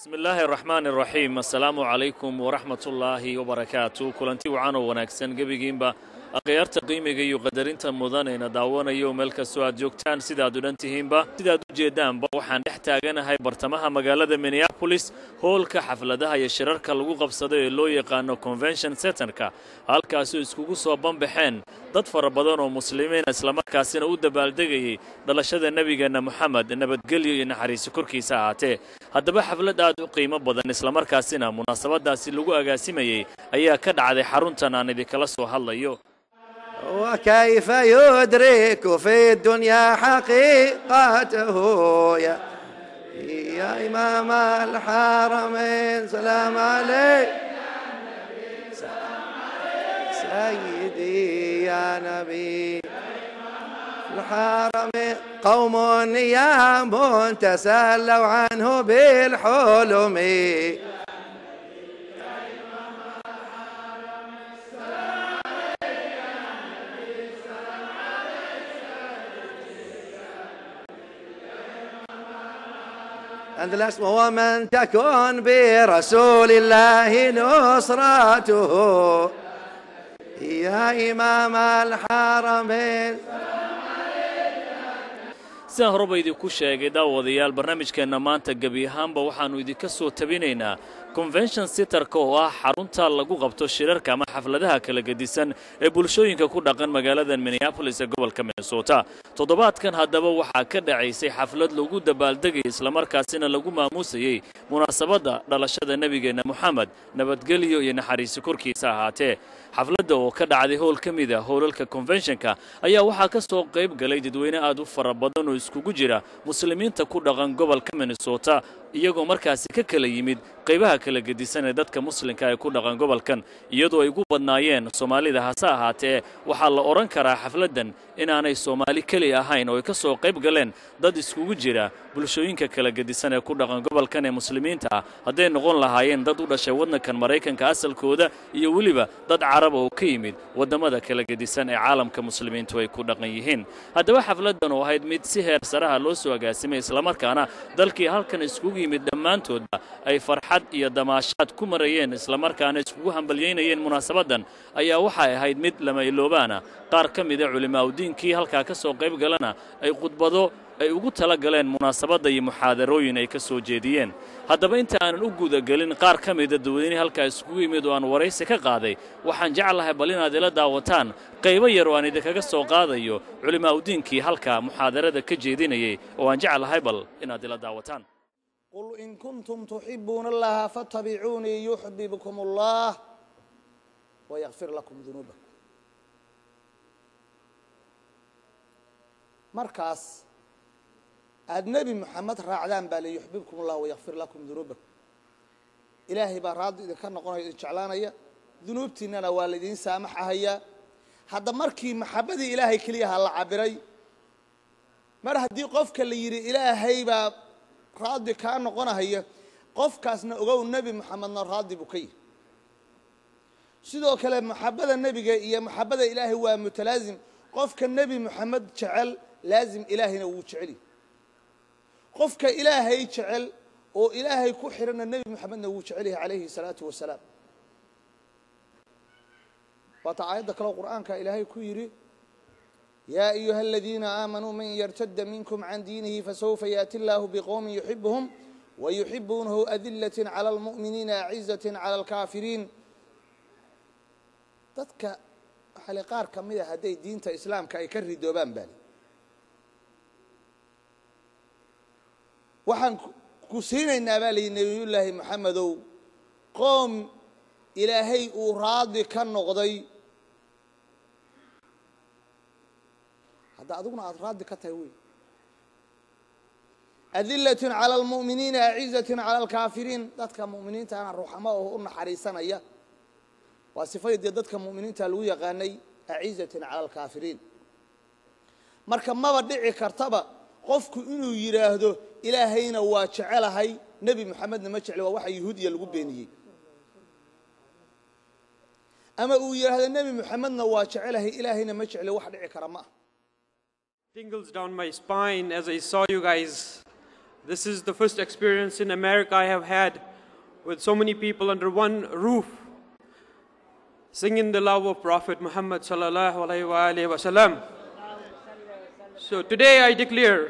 bismi illaahi araxmaan araxiim assalaamu calaykum waraxmat ullaahi wabarakaatu kulanti wacan oo wanaagsan gebigiinba akhyaarta qiimiga iyo qadarinta mudanayna daawanayo meel kastoo aad joogtaan sidaad udhan tihiinba sidaad u jeeddaanba waxaan dhex taaganahay bartamaha magaalada minneabolis hoolka xafladaha iyo shirarka lagu qabsado ee loo yaqaano convention centerka halkaasoo iskugu soo banbaxeen dad fara badan oo muslimiina islamarkaasina u dabaaldegayay dhalashada nebigeenna moxamed nabadgelyo iyo naxariiso korkiisa ahaatee haddaba xaflad aad u qiimo badan islamarkaasina munaasabadaasi lagu agaasimayey ayaa ka dhacday xaruntan aan idinkala soo hadlayo وكيف يدرك في الدنيا حقيقته يا يا إمام الحرمين سلام عليك سيدي يا نبي الحرمين قوم نيام تسلوا عنه بالحلم عند الاسم ومن تكن برسول الله نصرته يا إمام الحرمين sidaan horeba idinku sheegay daawadayaal barnaamijkeenna maanta gebi ahaanba waxaannu idinka soo tabinaynaa convention sitterka oo ah xarunta lagu qabto shirarka ama xafladaha kala gedisan ee bulshooyinka ku dhaqan magaalada minneabolis ee gobolka minnesota toddobaadkan haddaba waxaa ka dhacaysay xaflad lagu dabaaldegayay islamarkaasina lagu maamuusayey munaasabadda dhalashada nebigeenna moxamed nabadgelyo iyo naxariisi korkiisa ahaatee xafladda oo ka dhacday howl ka mid a howlalka conventionka ayaa waxaa ka soo qayb galay dadweyne aad u fara badan oo iskugu jira muslimiinta ku dhaqan gobolka minnesota iyagoo markaasi ka kala yimid qaybaha kala gedisan ee dadka muslimka ee ku dhaqan gobolkan iyadoo ay ugu badnaayeen soomaalida hase ahaatee waxaa la odhan karaa xafladdan inaanay soomaali keli ahayn oo ay ka soo qayb galeen dad iskugu jira bulshooyinka kala gedisan ee ku dhaqan gobolkan ee muslimiinta ah hadday noqon lahaayeen dad u dhashay waddankan maraykanka asalkooda iyo weliba dad caraba oo ka yimid waddamada kala gedisan ee caalamka muslimiintu ay ku dhaqan yihiin haddaba xafladdan oo ahayd mid si heer saraha loo soo agaasimay islamarkaana dalkii halkan iskugu yimid dhammaantoodba ay farxad iyo damaashaad ku marayeen islamarkaana iskugu hambalyaynayeen munaasabaddan ayaa waxay ahayd mid lama iloobaana qaar ka mida culimaaudiinkii halkaa ka soo qayb galana ay khudbado ay ugu tala galeen munaasabadda iyo muxaadarooyin ay ka soo jeediyeen haddaba inta aanan u gudagelin qaar ka mida dadweynihii halkaa iskugu yimid oo aan waraysi ka qaaday waxaan jeclahay bal inaad ila daawataan qaybo yar oo aan idinkaga soo qaadayo culimaaudiinkii halkaa muxaadarada ka jeedinayay oo aan jeclahay bal inaad ila daawataan قل إن كنتم تحبون الله فاتبعوني يحببكم الله ويغفر لكم ذنوبكم markaas aada nebi moxamed raacdaan baa le yuxbibkum allah wayakfir lakum dunuubakum ilaahay baa raaddi idinka noqonaya idin jeclaanaya dunuubtiinnana waa laydin saamaxahayaa hadda markii maxabadii ilaahay keliyaha la cabiray mar haddii qofka la yidhi ilaahay baa raaddi kaa noqonahaya qofkaasna ogow nebi moxamedna raaddi buu ka yihi sidoo kale maxabada nebiga iyo maxabada ilaahay waa mutalaasim qofka nebi moxamed jecel laazim ilaahayna wuu jeceli qofka ilaahay jecel oo ilaahay ku xidhanna nebi moxamedna wuu jecel yahay calayhi salaatu wasalaam waata aayadda kaleo qur'aanka ilaahay ku yidhi yaa ayuha aladiina aamanuu man yartada minkum can diinihi fasawfa yaati illaahu biqowmin yuxibuhum wayuxibuunahu adilat cala almu'miniina acizat cala alkaafiriin dadka waxaa le qaar ka mid a hadday diinta islaamka ay ka ridoobaan baali waxaan ku siinaynaa baa layihi nebiyullaahi moxamedow qoom ilaahay uu raadi ka noqday hadda adiguna aada raadi ka tahay wey adilatin cala almu'miniina acizatin cala alkaafiriin dadka mu'miniintana ruuxamo oo u naxariisanaya waa sifadii dee dadka mu'miniinta lagu yaqaanay acizatin cala alkaafiriin marka maba dhici kartaba qofku inuu yidhaahdo ilaahayna waa jecelahay nebi moxamedna ma jecli waa waxa yahuudiya lagu beeniyey ama uu yidhaahdo nebi moxamedna waa jecelahay ilaahayna ma jecli wax dhici kara ma ah tingles down my spine as I saw you guys This is the first experience in America I have had with so many people under one roof singing the love of Prophet Muhammad sallallahu alaihi wa alihi wasallam. So today I declare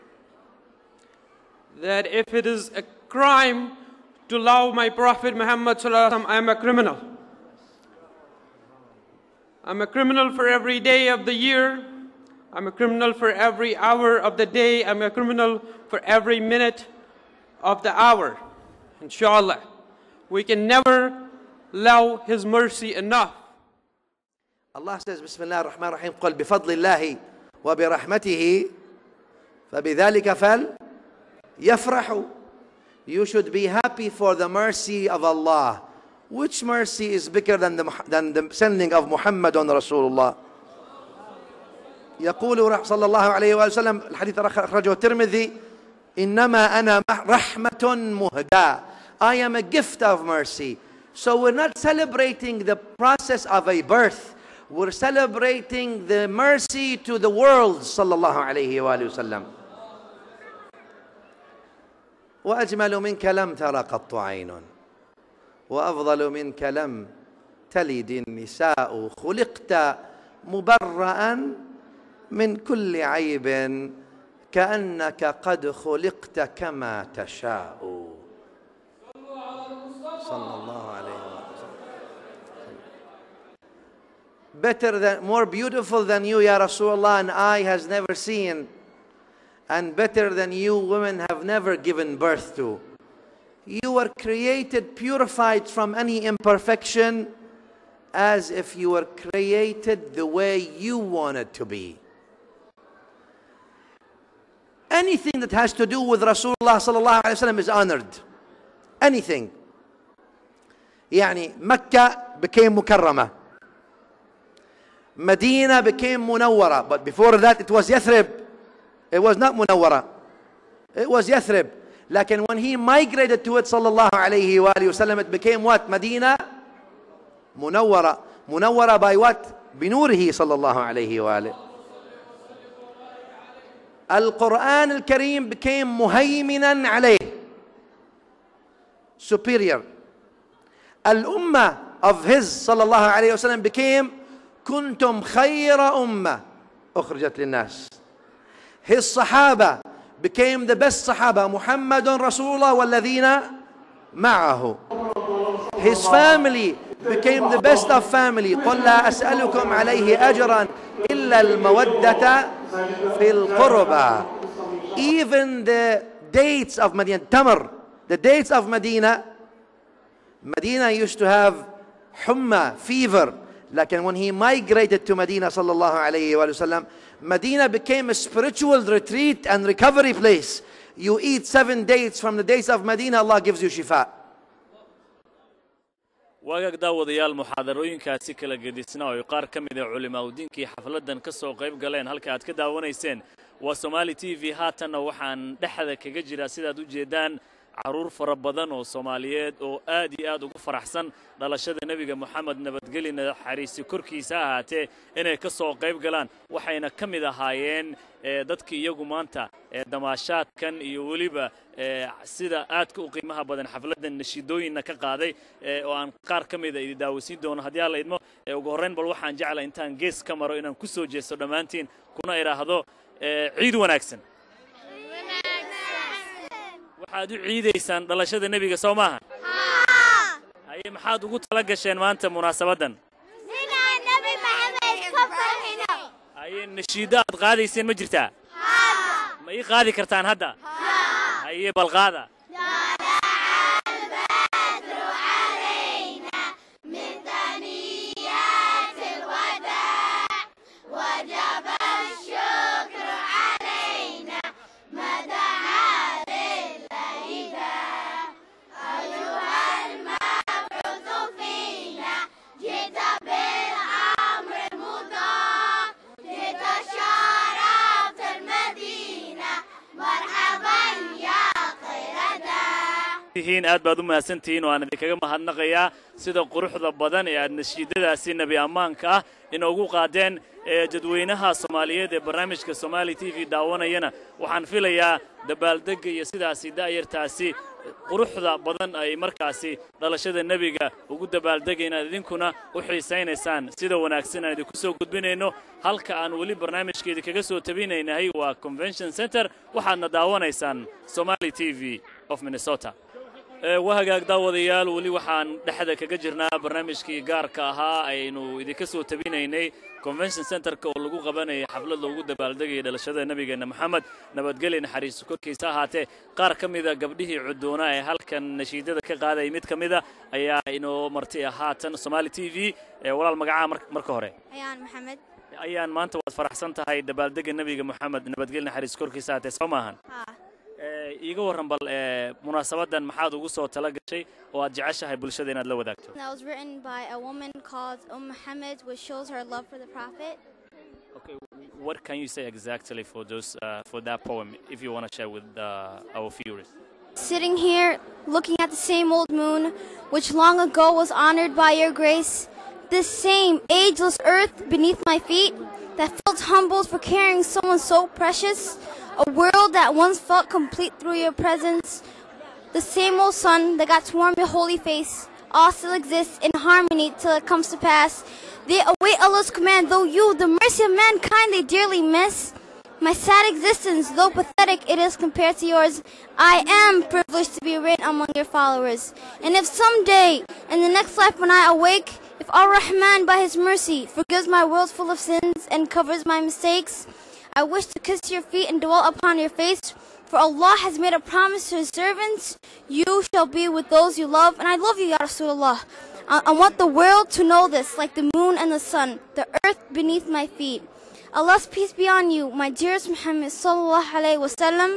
that if it is a crime to love my Prophet Muhammad sallallahu alaihi wasallam, I am a criminal. I'm a criminal for every day of the year. I'm a criminal for every hour of the day. I'm a criminal for every minute of the hour. Inshallah. We can never love His mercy enough. الله says بسم الله الرحمن الرحيم قل بفضل الله وبرحمته فبذلك فليفرحوا You should be happy for the mercy of Allah. Which mercy is bigger than the, than the sending of Muhammad on Rasulullah? يقول صلى الله عليه وآله وسلم الحديث أخرجه الترمذي إنما أنا رحمة مهداة I am a gift of mercy. So we're not celebrating the process of a birth. We're celebrating the mercy to the world صلى الله عليه وآله وسلم وأجمل منك لم تر قط عين وأفضل منك لم تلد النساء خلقت مبرأ من كل عيب كأنك قد خلقت كما تشاء صلى الله عليه وسلم better than more beautiful than you ya Rasulullah an eye has never seen and better than you women have never given birth to you were created purified from any imperfection as if you were created the way you wanted to be anything that has to do with Rasulullah sallallahu alaihi wasallam is honored anything يعني مكة became مكرمة Medina became منورة but before that it was Yathrib it was not منورة it was Yathrib لكن when he migrated to it صلى الله عليه وآله وسلم it became what مدينة منورة منورة by what بنوره صلى الله عليه وآله القرآن الكريم became مهيمنا عليه superior الأمة of his صلى الله عليه وسلم became كنتم خير أمة أخرجت للناس his صحابة became the best صحابة محمد رسول الله والذين معه his family became the best of family قل لا أسألكم عليه أجرا إلا المودة في القربى even the dates of Medina Tamar the dates of Medina Medina used to have humma fever لكن when he migrated to Medina صلى الله عليه وآله وسلم Medina became a spiritual retreat and recovery place you eat seven dates from the dates of Medina Allah gives you shifa waagaag daawadayaal muxaadarooyinkaasi kala gedisna oo ay qaar ka mid a culimaaudiinkii xafladdan ka soo qayb galeen halka aad ka daawanayseen waa somaali t v haatanna waxaan dhexda kaga jiraa sidaad u jeeddaan carruur fara badan oo soomaaliyeed oo aad iyo aad ugu faraxsan dhalashada nebiga moxamed nabadgeli naxariisi korkiisa ahaatee inay ka soo qayb galaan waxayna ka mid ahaayeen dadkii iyagu maanta damaashaadkan iyo weliba sida aadka u qiimaha badan xafladdan nashiidooyinna ka qaaday oo aan qaar ka mida idi daawasiin doono haddii alla idmo ugu horrayn bal waxaan jecla intaan gees ka maro inaan ku soo jeesto dhammaantiin kuna idhaahdo ciid wanaagsan waxaad u ciidaysaan dhalashada nebiga soo maaha haye maxaad ugu tala gasheen maanta munaasabaddan haye nashiiddo aad qaadayseen ma jirtaa ma ii qaadi kartaan hadda haye bal qaada مرحبا يا خير tihiin aad baad u mahadsan tihiin oo aan idinkaga mahadnaqayaa sida quruxda badan ee aad nashiidadaasi nebi ammaanka ah inoogu qaadeen ee dadweynaha soomaaliyeed ee barnaamijka somaali t v daawanayana waxaan filayaa dabaaldegga iyo sidaasi da'yartaasi quruxda badan ay markaasi dhalashada nebiga ugu dabaaldegaynaan idinkuna u xiisaynaysaan sida wanaagsan aan idinku soo gudbinayno halka aan weli barnaamijka idinkaga soo tabinaynahay waa convention center waxaadna daawanaysaan somali t v of minnesota waa hagaag daawadayaal weli waxaan dhexda kaga jirnaa barnaamijkii gaarka ahaa aynu idinka soo tabinaynay convention centerka oo lagu qabanayay xaflad loogu dabaaldegaya dhalashada nebigeenna moxamed nabadgelya naxariisu korkiisa ahaatee qaar ka mida gabdhihii cudoona ee halkan nashiidada ka qaadaya mid ka mida ayaa inoo marti ah haatan somaali t v walaal magacaha marka hore ayaan maxamed ayaan maanta waad faraxsan tahay dabaaldega nebiga moxamed nabadgelya naxariisu korkiisa ahaatee soo maahan haa iiga warran bal munaasabadan maxaad ugu soo tala gashay oo aad jeceshahay bulshada inaad la wadaagto That was written by a woman called Umm Muhammad, which shows her love for the Prophet. Okay, what can you say exactly for those uh, for that poem, if you want to share with uh, our viewers? Sitting here, looking at the same old moon, which long ago was honored by your grace, this same ageless earth beneath my feet that felt humbled for carrying someone so precious, a world that once felt complete through your presence, the same old sun that got to warm your holy face, all still exists in harmony till it comes to pass. They await Allah's command, though you, the mercy of mankind, they dearly miss. My sad existence, though pathetic it is compared to yours, I am privileged to be written among your followers. And if someday, in the next life when I awake, if Ar Rahman by His mercy forgives my world full of sins and covers my mistakes, I wish to kiss your feet and dwell upon your face. For Allah has made a promise to His servants, you shall be with those you love. And I love you, Ya Rasulullah. I, I want the world to know this, like the moon and the sun, the earth beneath my feet. Allah's peace be on you, my dearest Muhammad sallallahu alaihi wasallam.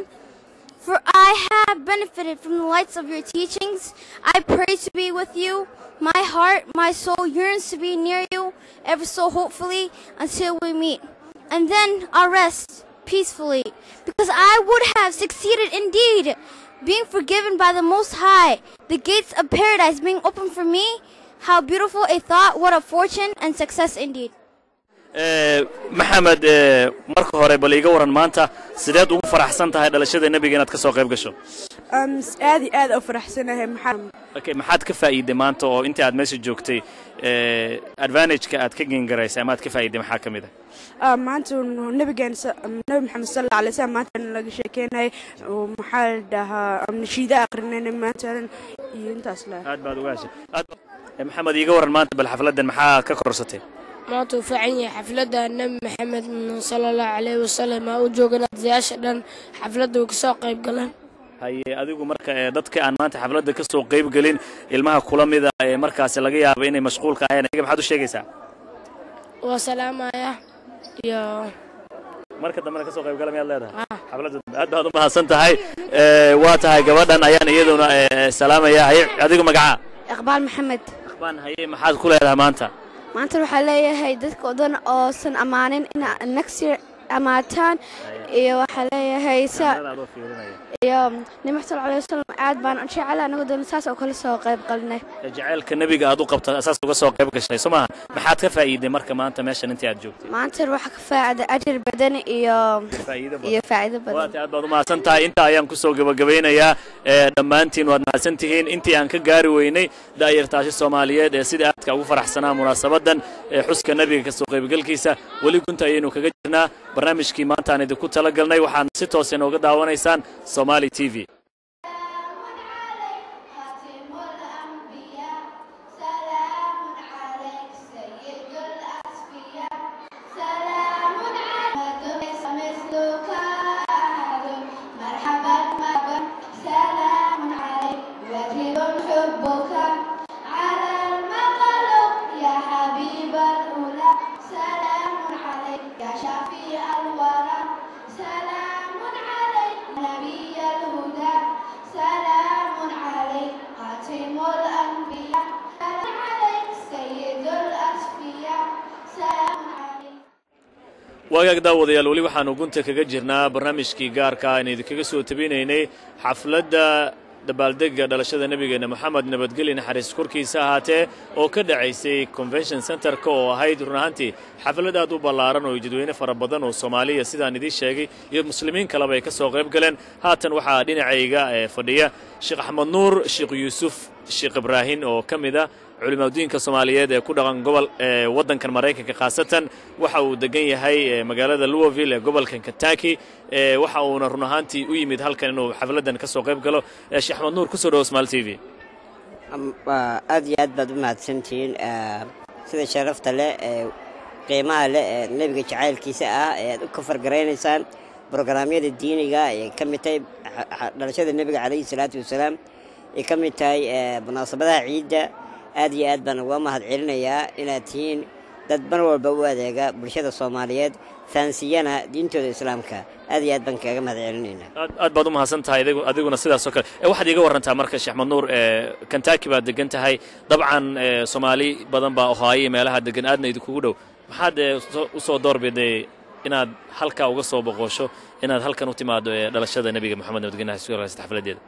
For I have benefited from the lights of your teachings. I pray to be with you. My heart, my soul yearns to be near you, ever so hopefully, until we meet. And then I'll rest peacefully, because I would have succeeded indeed, being forgiven by the Most High, the gates of paradise being opened for me. How beautiful a thought, what a fortune and success indeed. maxamed marka hore bal iiga waran maanta sideed ugu faraxsan tahay dhalashada nebiga inaad ka soo qayb gasho aad iyo aad u faraxsanahay maxaa okay maxaad ka faa'iiday maanta oo intii aad meesha joogtay advantageka aad ka gengaraysay ama aad ka faa'iiday maxaa ka mid ah maanta nabigeen nabi maxamed sal alla alay slam maanta laga sheekeynayay maxaa la dhahaa nashiida aqrinayna maanta iyo intaas la aad baad uga heshay aad maxamed iiga waran maanta bal xafladdan maxaa ka korsatay maanta uu fiican yahay xafladda nebi maxamed sala allahu calayhi wasalam aa u joogan ardayaasha dhan xafladda way kasoo qayb galeen haye adigu marka ee dadka aan maanta xafladda ka soo qayb gelin ilmaha kula mida ee markaasi laga yaabo inay mashquulka ahayn ayaga maxaad u sheegaysaa waa salaamaya iyo marka dambena ka soo qayb gala miyaad leedahay ah xafladda dambe aad baad u mahadsan tahay ee waa tahay gabadhan ayaan iyaduna ee, salaamaya haye adigu magaca iqbaal maxamed akhbaan haye maxaad ku leedahay maanta maanta waxaa leeyahay dadka oo dhan oosan ammaanin ina next year ammaataan iyo waxaa leeyahay sa Kamerada adoo fiirinaya. iyo nabi sal alay wasalam aad baan u jecel anagu dhan saas oo kale soo qayb qalinay Ee, jacaylka nebiga aad u qabta asaas uga soo qayb gashay soo maaha maxaad ka faa'iiday marka maanta meeshan intii aad joogtay maanta waxaa ka faacida ajir badan iyo faa'iido badan iyo faa'iido badan waata aad baad u mahadsan tahay intaa ayaan kusoo gebagabaynayaa ee dhammaantiin waad mahadsan tihiin intii aan ka gaari weynay da'yartaasi soomaaliyeed ee sida aadka ugu faraxsanaa munaasabadan ee xuska nebiga kasoo qaybgalkiisa weli gunta ayaynu kaga jirnaa barnaamijkii maanta aan idinku tala galnay waxaad si toos inooga daawanaysaan somali t v حبك على المخلوق يا حبيب الأولى سلام عليك يا شفيع الورى سلام عليك نبي الهدى سلام عليك خاتم الأنبياء سلام عليك سيد الأصفياء سلام عليك waagaag daawadayaal weli waxaanu gunta kaga jirnaa barnaamijkii gaarka aan idinkaga soo tabinaynay xafladda dabaaldega dhalashada nebigeenna moxamed nabadgelyo naxariis korkiisa ahaatee oo ka dhacaysay convention centerka oo ahayd run ahaantii xaflad aad u ballaaran oo jadweyne fara badan oo soomaaliya sidaan idiin sheegay iyo muslimiin kaleba ay ka soo qayb galeen haatan waxaa dhinacayga ee fadhiya sheekh axmed nuur sheekh yuusuf sheekh ibraahin oo ka mid a culimaadudiinka soomaaliyeed ee ku dhaqan gobol ee waddankan maraykanka khaasatan waxa uu degan yahay ee magaalada louisville ee gobolkan kentucky ee waxa uuna run ahaantii u yimid halkan inuu xafladdan ka soo qayb galo ee sheekh axmed nuur kusoo dhawo smaal t v aad iyo aad baad u mahadsantihiin sida sharafta leh ee qiimaha leh ee nebiga jacaylkiisa ah ee aad u kafargaraynaysaan brograamyada diiniga ay ka mid tahay dhalashada nebiga calayhi salaatu wasalaam ay ka mid tahay munaasabadaha ciidda aad iyo aad baan uga mahad celinayaa inaad tihiin dad mar walba u adeega bulshada soomaaliyeed faansiyana diintooda islaamka aad iyo aad baan kaaga mahad celinaynaa aad aad baad u mahadsan tahay adigu- adiguna sidaasoo kale ee waxaad iiga warrantaa marka sheekh axmed nuur ee kentucky baad degan tahay dabcan ee soomaali badan baa ohaayo iyo meelaha degan aadna idinkugu dhow maxaad ee so- u soo doorbiday inaad halkaa uga soo boqosho inaad halkan u timaado ee dhalashada nebiga moxamed nabadgelyo naxariis xafladeeda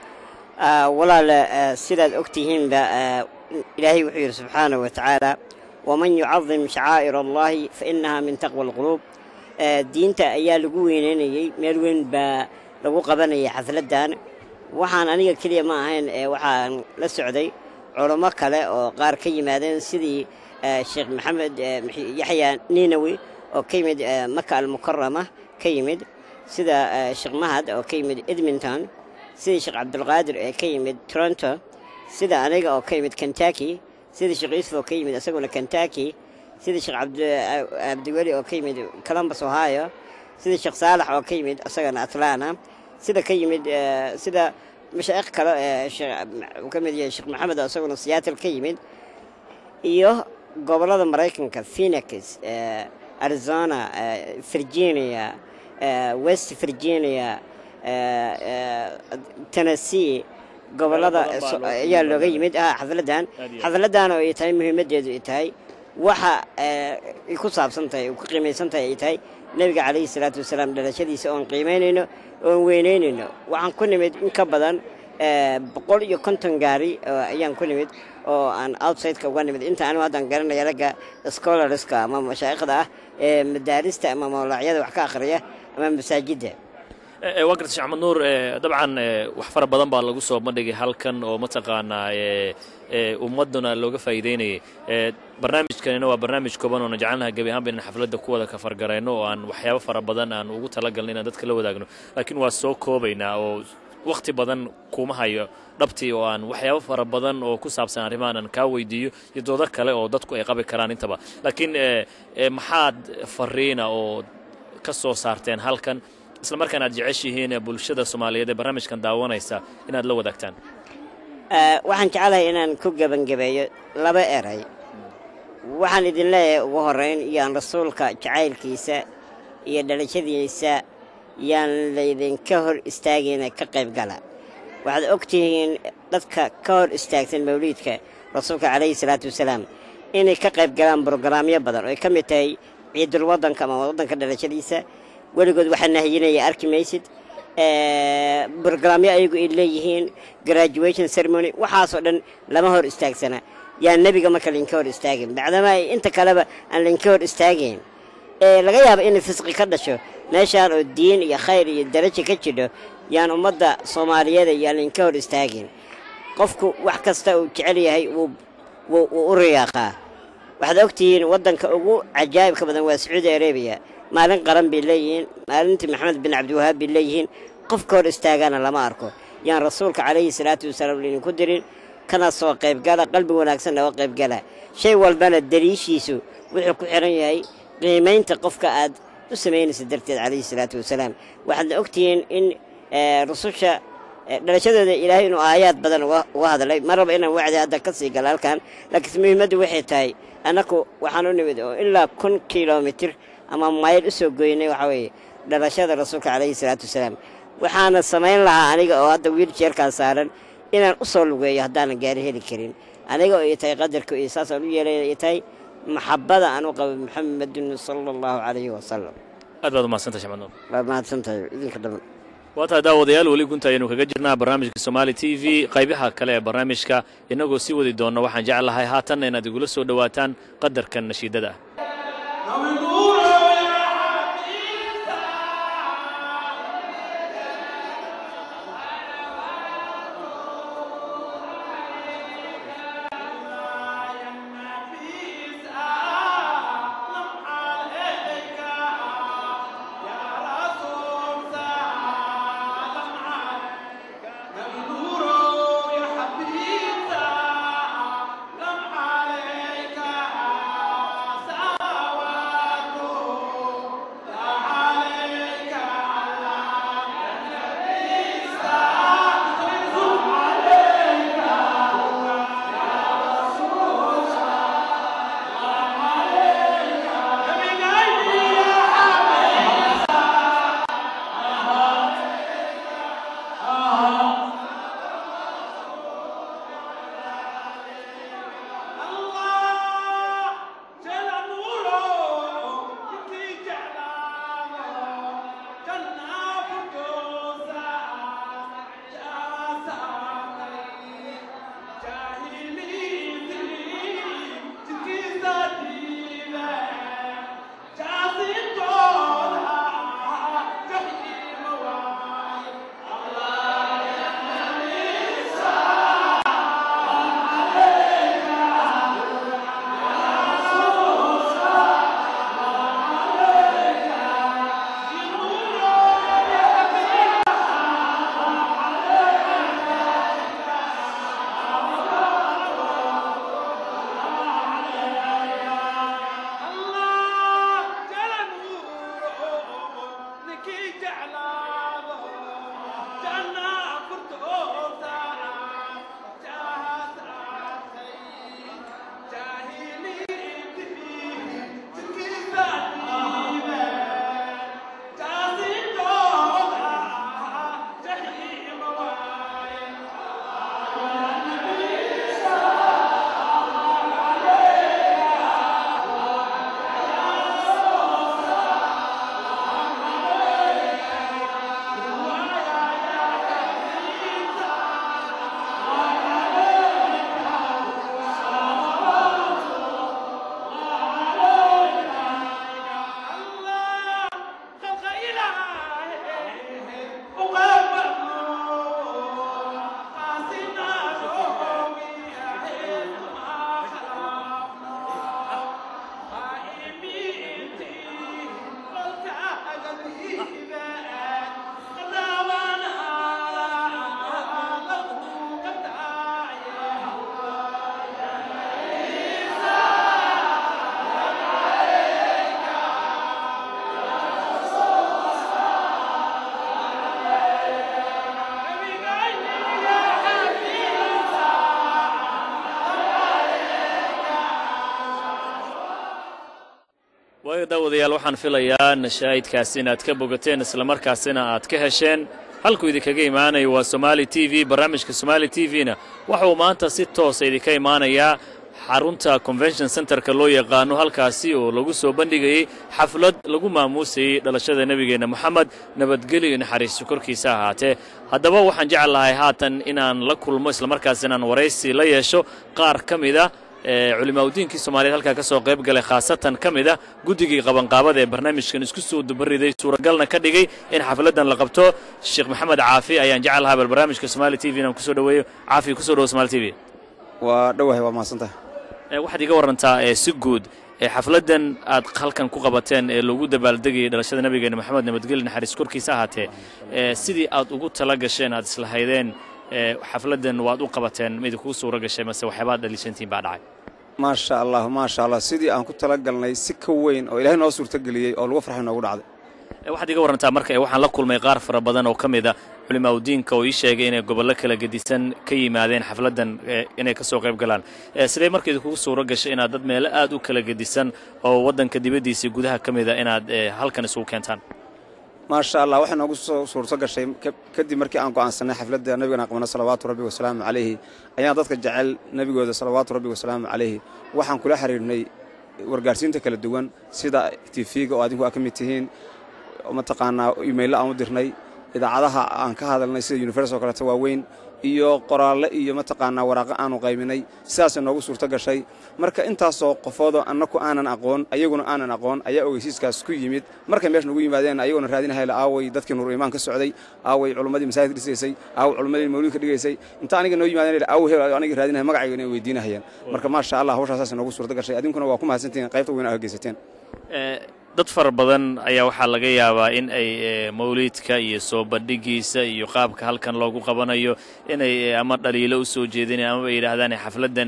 Ah, walaal ah, sidaad ogtihiinba ah, ilaahay wuxuu yidhi subxaanahu wa tacaala waman yucadim shacaa'ir allahi fa inaha min taqwa alquluub Ah, diinta ayaa lagu weyneynayey meel weyn baa lagu qabanayay xafladdan waxaan aniga keliya ma ahayn ee waxaan la socday culummo kale oo qaar ka yimaadeen sidii ah, sheekh maxamed ah, maxi- yaxya ninawi oo ka yimid ah, maka almukarama ka yimid sida ah, sheekh mahad oo ka yimid edmonton sida sheekh cabdulqaadir ee ka yimid toronto sida aniga oo ka yimid kentucky sida sheekh yuusuf oo ka yimid isaguna kentucky sida sheekh cabdi- cabdiweli oo ka yimid columbus ohio sida sheekh saalax oo ka yimid isagana atlanta sida ka yimid eh, sida mashaaiq kale ee sheekh- uu ka mid yahay sheekh maxamed oo isaguna seattle ka yimid iyo gobollada maraykanka phoenix eh, arizona eh, virginia eh, west virginia eh, eh, tennessee gobollada Meelo badan baa so- loo ayaa looga yimid. yimid ah xafladdan Aad iyo aad. xafladdan oo ay tahay muhiimaddeedu ay tahay waxa eh, ay ku saabsan tahay ay ku qiimaysan tahay ay tahay nebiga calayhi salaatu wasalaam dhalashadiisa oon qiimaynayno oon weynaynayno waxaan ku nimid in ka badan eh, boqol iyo konton gaari oo ayaan ku nimid oo aan outsideka uga nimid inta anigu haddaan garanaya ragga scholarska ama mashaayikhda ah ee madaarista ama mawlacyada wax ka akhriya ama masaajidda ee waa garta sheekh axmed nuur ee dabcan ee wax fara badan baa lagu soo bandhigay halkan oo mataqaanaa ee ee ummadduna looga faa'iideynayay ee barnaamijkanina waa barnaamij kooban oona jecelnaha gebi ahaanba inaan xafladda ku wada kafargarayno oo aan waxyaabo fara badan aan ugu talagalno inaan dadka la wadaagno laakiin waa soo koobaynaa oo wakhti badan kuma hayo dhabtii oo aan waxyaabo fara badan oo ku saabsan arrimahan aan kaa weydiiyo iyo doodo kale oo dadku ay qabi karaan intaba laakiin ee ee maxaad fariina oo ka soo saarteen halkan isla markaan aad jeceshihiin ee bulshada soomaaliyeed ee barnaamijkan daawanaysa inaad la wadaagtaan Eh, waxaan jeclahay inaan ku gebangebeeyo laba eray waxaan idin leeyahay ugu horrayn yaan rasuulka jacaylkiisa iyo dhalashadiisa yaan laydinka hor istaagayna ka qayb gala waxaad og tihiin dadka ka hor istaagsan mawliidka rasuulka calayhi salaatu wasalaam inay ka qayb galaan brograamyo badan oo ay ka mid tahay ciidul waddanka ama waddanka dhalashadiisa weligood waxaa nahiyinaya arki maysid Eh, brograamyo ayagu ay leeyihiin graduation ceremony waxaasoo dhan lama hor istaagsana yaa nebiga marka lainka hor istaagin bacdama ay inta kaleba aan lainka hor istaagayn ee laga yaabo inay fisqi ka dhasho meeshaan oo diin iyo khayr iyo darajo ka jidho yaan ummadda soomaaliyeed yaan lainka hor istaagin qofku wax kasta uu jecel yahay wuu wuu wuu u riyaaqaa waxaad ogtihiin waddanka ugu cajaa'ibka badan waa sacuudi arabiya maalin qaran bay leeyihiin maalintii maxamed bin cabdiwahaab bay leeyihiin qofka hor istaagana lama arko yaan rasuulka calayhi salaatu wasalaam laydinku dirin kana soo qaybgala qalbi wanaagsan naga qaybgala shay walbana daliishiisu wuxuu ku xiran yahay qiimaynta qofka aad u samaynaysa darteed calayhi salaatu wasalaam waxaadna ogtihiin in eh, rususha eh, dhalashadooda ilaahay inuu aayaad badan uga uga hadlay ma raba inaan wacdi hadda ka sii gala halkan laakiin muhiimaddu waxay tahay annaku waxaan u nimid oo ilaa kun kilomitir ama mayl u soo goynay waxaa weeye dhalashada rasuulka calayhi salaatu wasalaam waxaana samayn lahaa aniga oo hadda wiiljeerkaan saaran inaan u soo lugeeyo haddaanan gaari heli karin aniga oo ay tahay qadarka iyo saasaan u yeelay ay tahay maxabada aan u qabo maxamedin sala allahu calayhi wasalam aad baad umahadsantahay sheekh axmed nuur waa mahadsantahay idinka dhaman waa tahay daawadayaal weli gunta ayaynu kaga jirnaa barnaamijka somaali t v qaybaha kale ee barnaamijka innagoo sii wadi doonna waxaan jeclahay haatanna inaad igula soo dhowaataan qadarkan nashiidada ah waayo daawadayaal waxaan filayaa nashaahidkaas inaad ka bogateen islamarkaasina aad ka hesheen halkuu idinkaga imaanayo waa somaali t v barnaamijka somaali t v-na waxauu maanta si toosa idinka imaanayaa xarunta convention centerka loo yaqaano halkaasi oo lagu soo bandhigayey xaflad lagu maamuusayey dhalashada nebigeenna moxamed nabadgelyo iyo naxariiso korkiisa ahaatee haddaba waxaan jecel lahay haatan inaan la kulmo islamarkaas inaan waraysi la yeesho qaar ka mida ee culimaaudiinkii soomaaliyeed halkaa ka soo qayb galay khaasatan ka mid ah guddigii qabanqaabada ee barnaamijkan isku soo dubariday suuragalna ka dhigay in xafladdan la qabto sheekh maxamed caafi ayaan jecel lahaa bal barnaamijka somaali t v inaan kusoo dhoweeyo caafi kusoo dhowo somaali t v waa dhowahay waa mahadsantaha waxaad iga warantaa ee si guud ee xafladdan aad halkan ku qabateen ee lagu dabaaldegayay dhalashada nabigeena moxamed nabadgelyo naxariis korkiisa ahaatee ee sidii aad ugu tala gasheen aad islahaydeen ee xafladdan waad u qabateen ma idinkugu suura gashay mase waxyaabaad dhaliishantiin baa dhacay maasha allah maasha allah sidii aan ku tala galnay si ka weyn oo ilaahay noo suurtageliyey oo lagu farxay noogu dhacday waxaad iga warantaa marka waxaan la kulmay qaar fara badan oo ka mid a culimaauddiinka oo ii sheegay inay gobollo kala gedisan ka yimaadeen xafladdan inay ka soo qayb galaan sidee marka idinkugu suuro gashay inaad dad meelo aad u kala gedisan oo waddanka dibaddiisa gudaha ka mida inaad halkan isugu keentaan maasha allah waxay noogu soo suurto gashay kadib markii aan go'aansanay xafladda nebigana qabno salawaatu rabbi wasalaamu calayhi ayaan dadka jecel nebigooda salawaatu rabbi wasalaamu calayhi waxaan kula xiriirnay wargaarsiinta kala duwan sida tifiga oo adinku aa ka mid tihiin mataqaanaa imaylla aan u dirnay idaacadaha aan ka hadalnay sida universal oo kaleeto waaweyn iyo qoraalle iyo mataqaanaa waraaqo aanu qayminay sidaasay noogu suurto gashay marka intaasoo qofoodoo annaku aanan aqoon ayaguna aanan aqoon ayaa ogeysiiskaas ku yimid markay meesha nagu yimaadeen ayaguna raadinahayla aaway dadkii nuur iimaan ka socday aaway culummadii masaajidka dhisaysay aaway culummadii mawlidka dhigaysay inta aniga noo yimaadeen aaw heel anigii raadinahay magacayga inay weydiinahayaan marka maasha allah hawshaasaasay noogu suurto gashay adinkuna waa ku mahadsantihiin qaybta weyn aa geysateen dad fara badan ayaa waxaa laga yaabaa in ay mawliidka iyo soo bandhigiisa iyo qaabka halkan loogu qabanayo inay ama dhaliilo u soo jeedinayan amaba yidhaahdaan xafladdan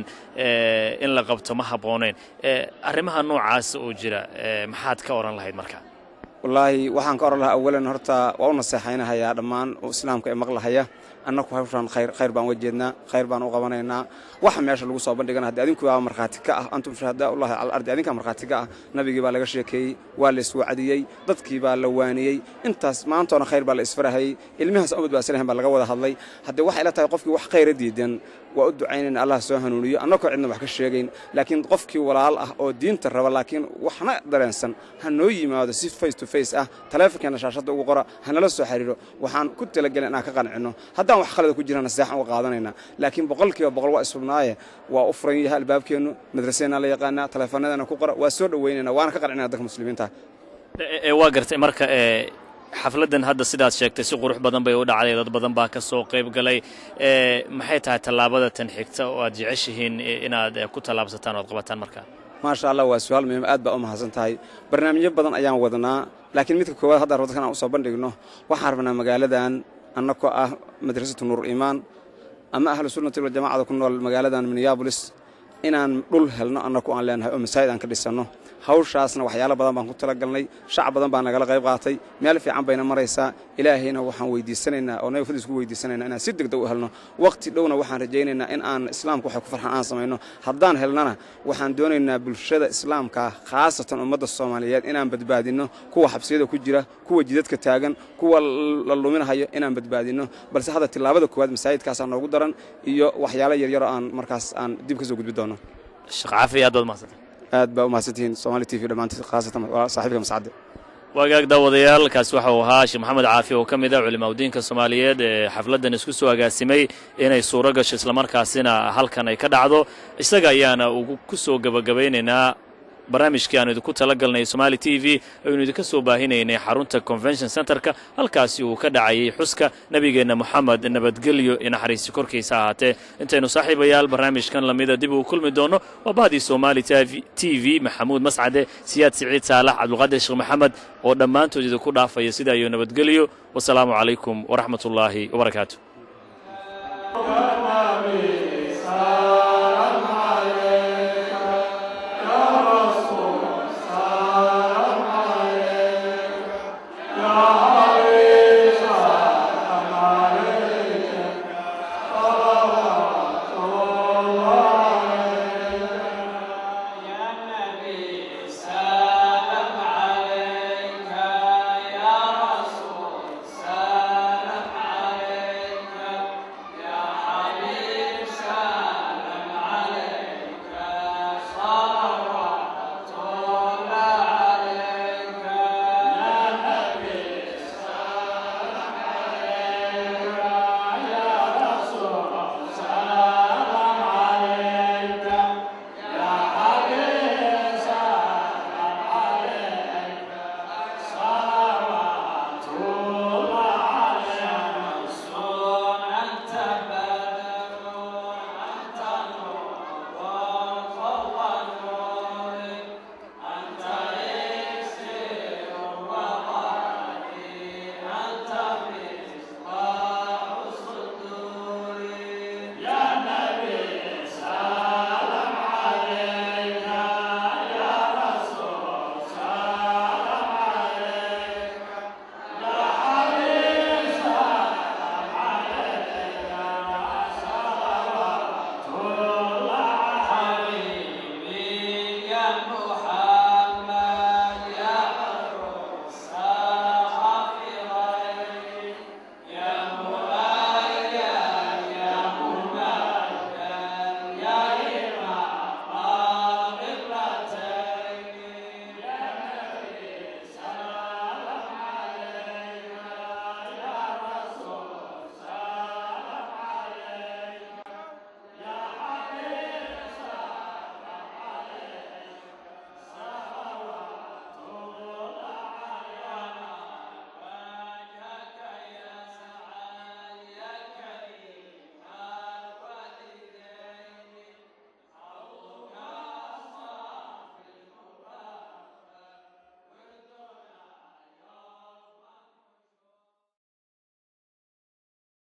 in la qabto ma habbooneyn arrimaha noocaas oo jira maxaad ka odhan lahayd marka wallaahi waxaan ka odhan lahaa awalan horta waa u naseexaynahayaa dhammaan islaamka ee maqlahaya annaku hawshaan khayr khayr baan uga jeednaa khayr baan u qabanaynaa waxa meesha lagu soo bandhigana haddii adinku baa markhaati ka ah antum shuhadaa ullahi cala ardi adinkaa markhaati ka ah nabigii baa laga sheekeeyey waa la iswacdiyey dadkii baa la waaniyey intaas maantoona khayr baa la isfarahayey ilmihaas umad baasalahan baa laga wada hadlay haddii waxay la tahay qofkii wax khayra diidan waa u ducaynayna allah soo hanuuniyo annakoo cidna wax ka sheegayn laakiin qofkii walaal ah oo diinta raba laakiin waxna dareensan ha noo yimaado si face to face ah taleefonkeenna shaashadda ugu qora hanala soo xiriiro waxaan ku talagelin inaan ka qancinno haddaan wax khalada ku jirana seexan uga qaadanaynaa laakiin boqolkiiba boqol waa isubnaaye waa u furan yahay albaabkeennu madrasadeenna la yaqaanaa taleefanadana ku qora waa soo dhoweynayna waana ka qancinaa dadka muslimiinta waa gartay marka xafladdan hadda sidaad sheegtay si qurux badan bay u dhacday dad badan baa ka soo qayb galay maxay tahay tallaabada tan xigta oo aad jeceshihiin inaad ku tallaabsataan o ad qabataan markaa maasha allah waa su-aal muhiim aad baa u mahadsan tahay barnaamijyo badan ayaan wadnaa laakiin midka koowaad hadda rabto kan aan usoo bandhigno waxaan rabnaa magaaladan annakoo ah madrasatu nuur iimaan ama ahlu sunnati waljamacada ku nool magaaladan minneabolis inaan dhul helno annaku aan leenahay oo masaajid aan ka dhisanno hawshaasna waxyaalo badan baan ku talagalnay shacab badan baa nagala qayb qaatay meel fiican bayna maraysaa ilaahayna waxaan weydiisanaynaa oo nabi fadis ku weydiisanaynaa inaan si degdeg u helno waqti dhowna waxaan rajaynaynaa in aan islaamka waxay ku farxan aan samayno haddaan helnana waxaan doonaynaa bulshada islaamka khaasatan ummadda soomaaliyeed inaan badbaadinno kuwa xabsiyada ku jira kuwa jidadka taagan kuwa la luminahayo inaan badbaadinno balse hadda tillaabada koowaad masaajidkaasaa noogu daran iyo waxyaalo yaryaroo aan markaas aan dib ka soo gudbi doono sheekh caafi aad baad mahadsantay aad baa u mahadsantihiin somali t v dhammaantii khaasatan saaxiibka mascadde waagaag daawadayaal kaasi waxau ahaa sheekh maxamed caafi oo ka mid ah culimaadudiinka soomaaliyeed ee xafladdan isku soo agaasimay inay suuro gasho islamarkaasina halkan ay ka dhacdo isaga ayaana ugu ku soo gebagabaynaynaa barnaamijkii aanu idinku tala galnay somaali t v aynu idinka soo baahinaynay xarunta convention centerka halkaasi uu ka dhacayay xuska nebigeenna moxamed nabadgelyo iyo naxariisi korkiisa ahaatee intaynu saaxiibayaal barnaamijkan lamida dib uu kulmi doonno waa bahdii somaali t v maxamuud mascade siyaad siciid saalax cabdulqaadir sheekh maxamed oo dhammaantood idinku dhaafaya sidaa iyo nabadgelyo wasalaamu calaykum waraxmat ullaahi wabarakaatu